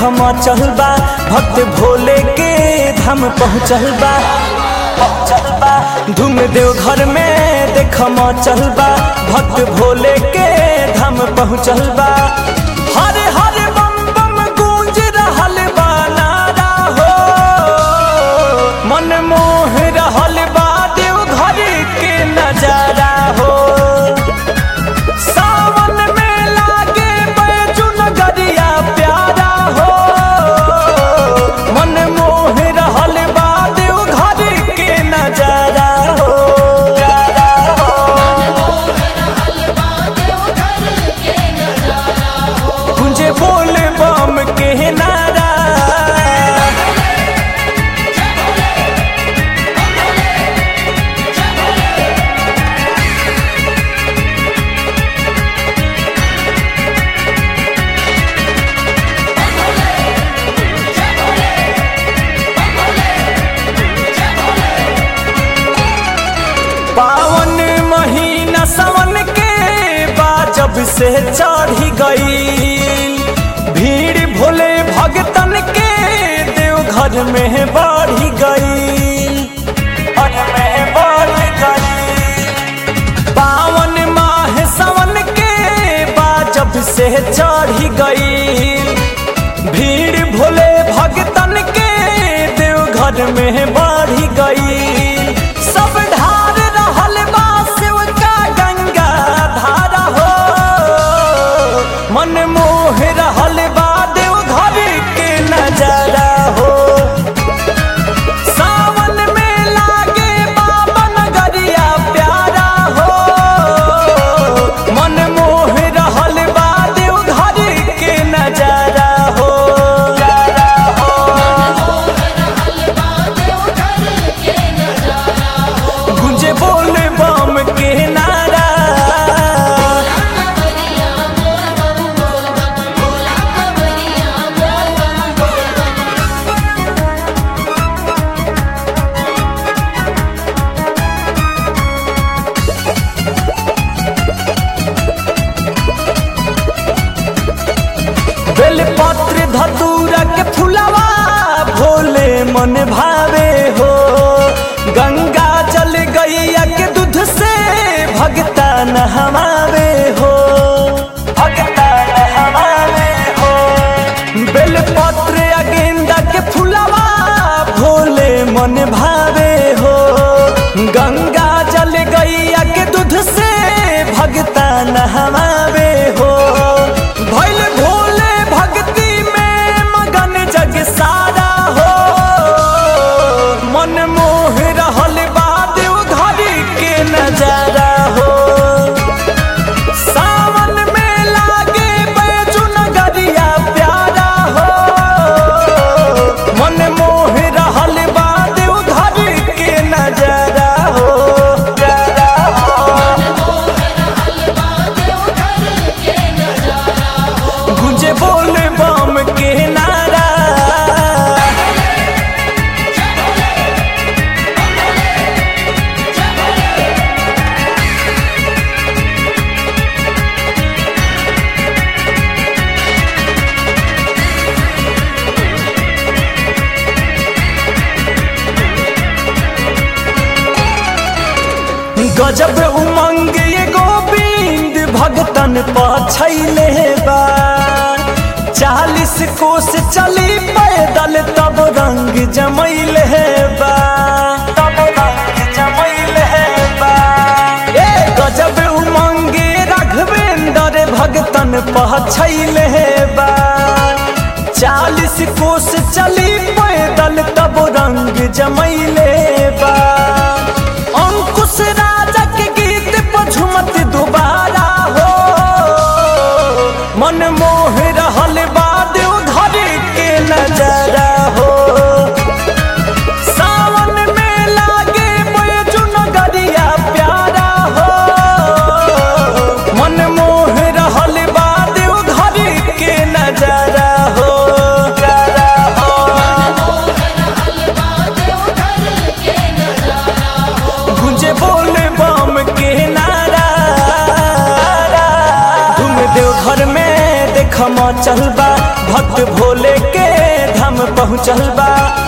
मचल बा भक्त भोले के धाम पहुँचल बा पहुँचल बा धूम देव घर में देख मचल बा भक्त भोले के धाम पहुँचल बा हरे हरे बम बम गूंज रहल बा नारा हो मन मोह रहल बा देव घर के नजारा हो सावन में लागे बैजू नगरिया प्यारा हो मन मोह रहल बा देव घर के नजारा हो प्यारा हो गुंजे बोल बम के नारा पावन महीना सावन के बाजब से चढ़ी गई भीड़ भोले भगतन के देव घर में बढ़ी गई घर में बढ़ी गई पावन माह सावन के बाजब से चढ़ी गई भीड़ भोले भगतन के देव घर में बढ़ी गई सब ढार रहल बा शिव का गंगा धारा हो मन मोह रहल बा देव घर के नजारा हो सावन में लागे बाबा नगरिया प्यारा हो मन मोह रहल बा देव घर के नजारा हो नजारा हो गुंजे बोल बम के नारा बेलपत्र धतूरा के फुलवा भोले मन भावे हो गंगा जल गैया के दूध से भगता नहवावे हो भगता नहवावे हो बेलपत्र या गेंदा के फुलवा भोले मन भावे हो गंगा जल गैया के दूध से भगता नहवावे हो भैल भोले भक्ति में मगन जग सारा हो मन मोह रहल बा देव घर के नजारा हो सावन में लागे बैजू नगरिया प्यारा हो मन मोह रहल बा देव घर के नजारा हो प्यारा हो गुंजे बोल बम के नारा गजब उमंग ये गोविंद भगतन पछैले बा चालीस कोस चली पैदल तब रंग जमैले बा तब रंग जमैले बा ए गजब उमंग राघवेंद्र भगतन पछैले बा चालीस कोस चली पैदल तब रंग जमैले बा अंकुश राजा के गीत पर झुमत दोबारा हो मन मोह रहल बा देव घर के नजारा हो सावन में लागे बैजू नगरिया प्यारा हो मन मोह रहल बा देव घर के नजारा हो नजारा हो गुंजे बोल बम के नारा धूम देव घर में देख मचल बा भक्त भोले के धाम पहुँचल बा